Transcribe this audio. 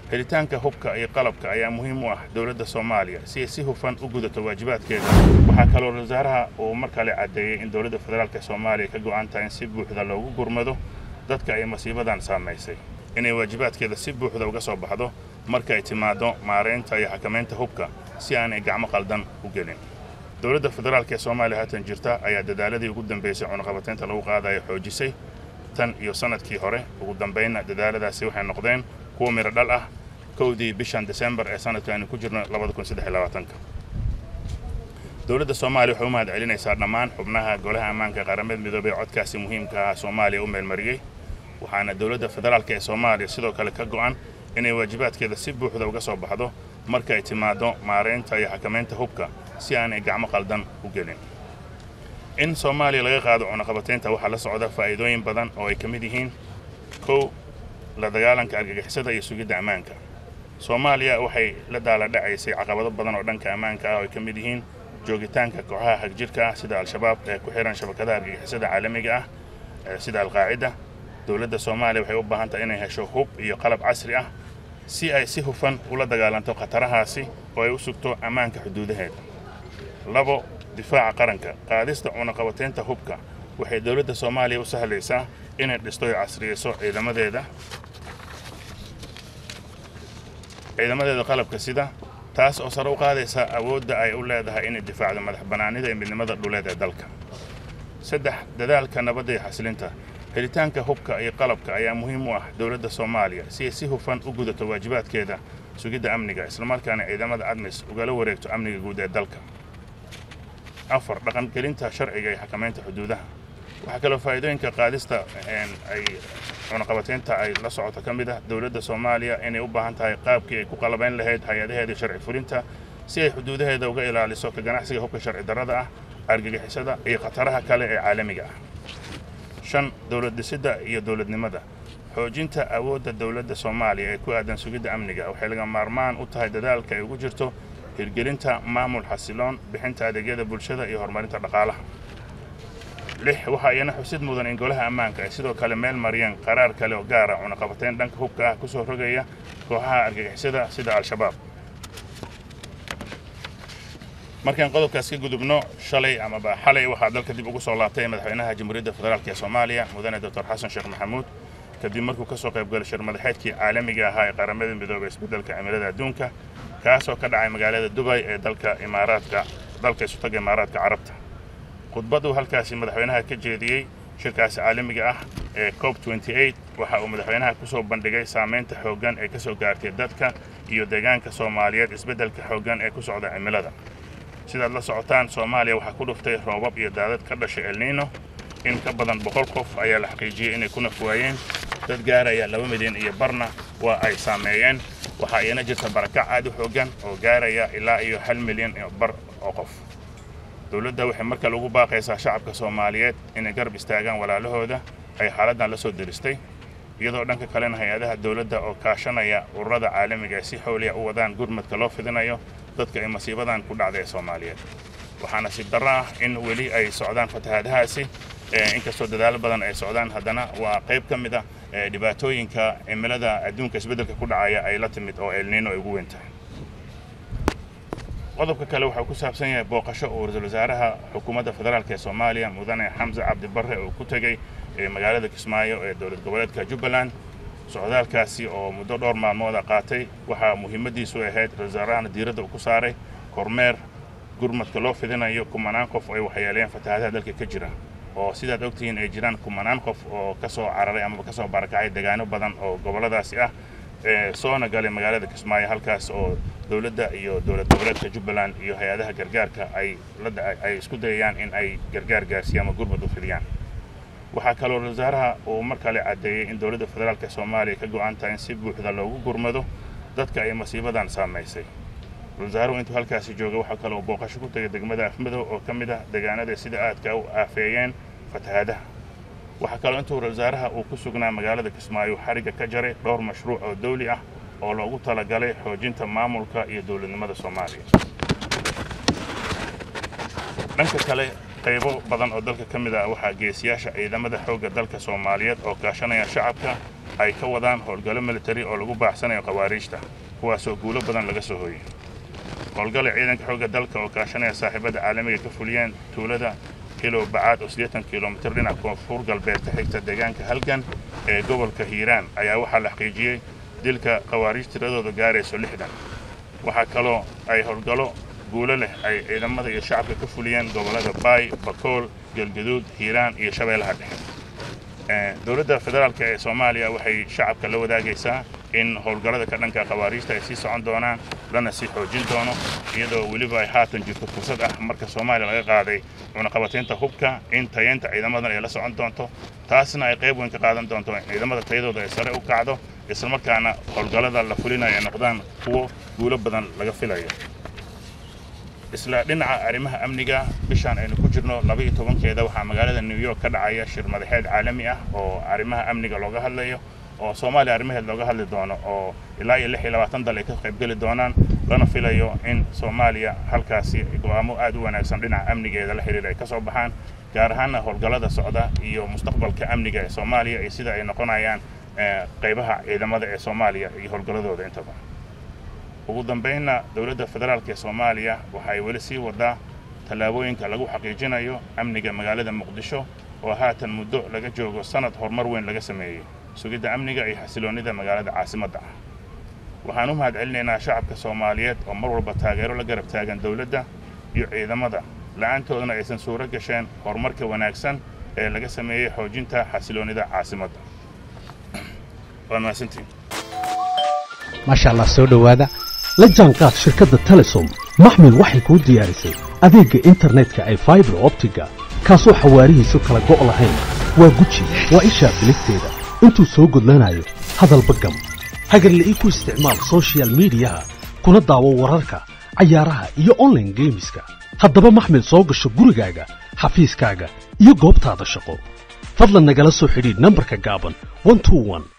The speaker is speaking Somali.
helitaanka hubka iyo qalabka ayaa muhiim u ah dowladda soomaaliya si ay si hufan u gudato waajibaadkeeda waxaa kaloo wasaaraha uu mar kale caddeeyey in dowladda federaalk soomaaliya ka go'an tahay in si buuxda loogu gurmado dadka ay masiibadan saamaysay inay waajibaadkeeda si buuxda uga soo baxdo marka ay timaaddo maaraynta iyo xakamaynta hubka si aanay gacmo qaldan u gelin dowladda federaalk ee soomaaliya haatan jirta ayaa dadaaladii ugu dambaysay cunaqabataynta lagu qaadayo xoojisay tan iyo sannadkii hore ugu dambaynna dadaaladaasi waxay noqdeen kuwa miro dhal ah kowdii bishan desembar ee sanadka aynu ku jirno dowladda soomaaliya waxay u mahad celinaysaa dhammaan xubnaha golaha ammaanka qaramada midoobey ee codkaasi muhiimka ah soomaaliya u meelmariyey waxaana dowladda federaalk ee soomaaliya sidoo kale ka go'an inay waajibaadkeeda si buuxda uga soo baxdo marka ay timaaddo maaraynta iyo xakamaynta hubka si aanay gacmo qaldan u gelin in soomaaliya laga qaado cunaqabataynta waxaa la socda faa'iidooyin badan oo ay ka mid yihiin kow la dagaalanka argagixisada iyo sugidda ammaanka soomaaliya waxay la daala dhacaysay caqabado badan oo dhanka ammaanka ah oo ay ka mid yihiin joogitaanka kooxaha hagjirka ah sida al-shabaab ee ku xihan shabakadaha argagixisada caalamiga ah sida alqaacida dowladda soomaaliya waxay u baahan tahay inay hesho hub iyo qalab casri ah si ay si hufan ula dagaalanto khatarahaasi oo ay u sugto ammaanka xuduudaheeda labo difaaca qaranka qaadista cunaqabataynta hubka waxay dowladda soomaaliya u sahlaysaa inay dhisto iyo casriyeyso ciidamadeeda ciidamadeeda qalabka sida taas oo sare u qaadaysa awoodda ay u leedahay inay difaacdo madax bannaanida iyo midnimada dhuleed ee dalka saddex dadaalka nabadda iyo xasilinta helitaanka hubka iyo qalabka ayaa muhiim u ah dowladda soomaaliya si ay si hufan u gudato waajibaadkeeda sugidda amniga islamarkaana ciidamada admis ugala wareegto amniga guud ee dalka afar dhaqangelinta sharciga iyo xakamaynta xuduudaha waxaa kaloo faa'iidooyinka qaadista ay cunaqabataynta ay la socoto ka mid ah dowladda soomaaliya inay u baahan tahay qaabkii ay ku qalabayn lahayd hay-adaheeda sharci fulinta si ay xuduudaheeda uga ilaaliso ka ganacsiga hubka sharci darrada ah argagixisada iyo khataraha kale ee caalamiga ah shan dowlad dhisidda iyo dowladnimada xoojinta awoodda dowladda soomaaliya ee ku aadan sugidda amniga waxay laga maarmaan u tahay dadaalka ay ugu jirto hirgelinta maamul xasiloon bixinta adeegyada bulshada iyo horumarinta dhaqaalaha lix waxaa iyana xusid mudan in golaha ammaanka ay sidoo kale meel mariyeen qaraar kale oo gaara cunaqabatayn dhanka hubka ah ku soo rogaya kooxaha argagixisada sida al-shabaab markaan qodobkaas ka gudubno shalay amaba xalay waxaa dalka dib ugu soo laabtay madaxweynaha jamhuuriyadda federaalk ee soomaaliya mudane doctor xasan sheekh maxamuud kadib markuu ka soo qayb galay shir madaxeedkii caalamiga ahaa ee qaramada midoobay isbeddelka cimilada adduunka kaasoo ka dhacay magaalada dubay ee dalka imaaraadka dalka isutaga imaaraadka carabta khudbaduu halkaasi madaxweynaha ka jeediyey shirkaasi caalamiga ah ee cob waxa uu madaxweynaha ku soo bandhigay saamaynta xooggan ee ka soo gaartay dadka iyo deegaanka soomaaliyeed isbeddelka xooggan ee ku socda cimilada sidaad la socotaan soomaaliya waxaa ku dhuftay roobab iyo daadad ka dhashay elniino in ka badan boqol qof ayaa la xaqiijiyey inay ku naf waayeen dad gaaraya laba milyan iyo barna waa ay saameeyeen waxaa iyana jirta barakac aad u xooggan oo gaaraya ilaa iyo hal milyan iyo bar oo qof dowladda waxay mar kale ugu baaqaysaa shacabka soomaaliyeed inay garab istaagaan walaalahooda ay xaaladdan la soo diristay iyadoo dhanka kalena hay-adaha dowladda oo kaashanaya ururada caalamiga ay si xowliya u wadaan gurmadka loo fidinayo dadka ay masiibadan ku dhacday ee soomaaliyeed waxaa nasiib darro ah in weli ay socdaan fatahaadahaasi inkastoo dadaalo badan ay socdaan haddana waa qayb ka mid ah dhibaatooyinka cimilada adduunka isbeddelka ku dhacaya ay la timid oo elniino ay ugu weyn tahay qodobka kale waxau ku saabsan yahay booqasho uu ra-iisul wasaaraha xukuumadda federaalk ee soomaaliya mudane xamse cabdi barre uu ku tegey magaalada kismaayo ee dowlad goboleedka jubbaland socdaalkaasi oo muddo dhowr maalmooda qaatay waxaa muhiimaddiisu ahayd ra-isul wasaarahana diiradda uu ku saaray kormeer gurmadka loo fidinayo kumanaan qof oo ay waxyeeleen fatahaadaha dalka ka jira oo sidaad ogtihiin ay jiraan kumanaan qof oo ka soo cararay amaba ka soo barakacay degaano badan oo gobolladaasi ah soona galay magaalada kismaayo halkaas oo dowladda iyo dowlad goboleedka jubbaland iyo hay-adaha gargaarka ay ay isku dayayaan in ay gargaar gaarsiiyaan ama gurmad u fidiyaan waxaa kaloo ra-isul wasaaraha uu mar kale caddeeyey in dowladda federaalk soomaaliya ka go-an tahay in si buuxda loogu gurmado dadka ay masiibadan saamaysay ra-isul wasaaruhu intuu halkaasi jooga waxaa kaloo booqasho ku tegay degmada afmadow oo ka mid ah deegaanada sida aadka u aafeeyeen fatahaadaha waxaa kaloo intuu ra-isul wasaaraha uu ku sugnaa magaalada kismaayo xarigga ka jaray dhowr mashruuc oo dawli ah oo loogu talagalay xoojinta maamulka iyo dowladnimada soomaaliya dhanka kale qaybo badan oo dalka ka mid ah waxaa geesiyaasha ciidamada xoogga dalka soomaaliyeed oo kaashanaya shacabka ay ka wadaan howlgallo militari oo lagu baaxsanayo khawaariijta kuwaasoo guulo badan laga soo hooyey howlgala ciidanka xoogga dalka oo kaashanaya saaxiibadda caalamiga ka fuliyeen tuulada kilo bacaad oo siddeetan kilomitir dhinac koonfur galbeed ka xigta deegaanka halgan ee gobolka hiiraan ayaa waxaa la xaqiijiyey dilka khawaariij tiradooda gaarayso lixdan waxaa kaloo ay howlgallo guulo leh ay ciidamada iyo shacabka ka fuliyeen gobollada baay bakool galgaduud hiiraan iyo shabeellaha dhexe dowladda federaalk ee soomaaliya waxay shacabka la wadaagaysaa in howlgallada ka dhanka khawaariijta ay sii socon doonaan lana sii xoojin doono iyadoo weliba ay haatan jirto fursad ah marka soomaaliya laga qaaday cunaqabataynta hubka in tayeynta ciidamadan ay la socon doonto taasna ay qayb weyn ka qaadan doonto in ciidamada tayadooda ay sare u kacdo islamarkaana howlgallada la fulinayo ay noqdaan kuwo guulo badan laga filayo isla dhinaca arrimaha amniga bishaan aynu ku jirno labaiyo tobankeeda waxaa magaalada new york ka dhacaya shir madaxeed caalami ah oo arrimaha amniga looga hadlayo oo soomaaliya arrimaheed looga hadli doono oo ilaa iyo lix iyo labaatan dal ay ka qaybgeli doonaan lana filayo in soomaaliya halkaasi go'aamo aad u wanaagsan dhinaca amnigeeda la xidhiira ay ka soo baxaan gaar ahaanna howlgallada socda iyo mustaqbalka amniga ee soomaaliya iyo sida ay noqonayaan qaybaha ciidamada ee soomaaliya iyo howlgalladooda intaba ugu dambaynna dowladda federaalk ee soomaaliya waxay weli sii wadaa tallaabooyinka lagu xaqiijinayo amniga magaalada muqdisho oo haatan muddo laga joogo sannad horumar weyn laga sameeyey sugidda amniga iyo xasiloonnida magaalada caasimadda ah waxaan u mahad celinaynaa shacabka soomaaliyeed oo mar walba taageero la garab taagan dowladda iyo ciidamada la'aantoodana aysan suuro gasheen horumarka wanaagsan ee laga sameeyey xoojinta xasiloonnida caasimadda waa mahadsantiin maasha allah soo dhowaada la jaanqaad shirkadda telesom maxmil waxay kuu diyaarisay adeegga internetka ay faibar optiga kaasoo xawaarihiisu kala go' lahayn waa guji waa ishaa biligteeda intuu soo gudlanayo hadalba gam hagarla'ii ku isticmaal sochial midiyaha kuna daawo wararka cayaaraha iyo onlaine geemiska haddaba maxmil soo gasho gurigaaga xafiiskaaga iyo goobtaada shaqo fadlan nagala soo xidhiidh nambarka gaaban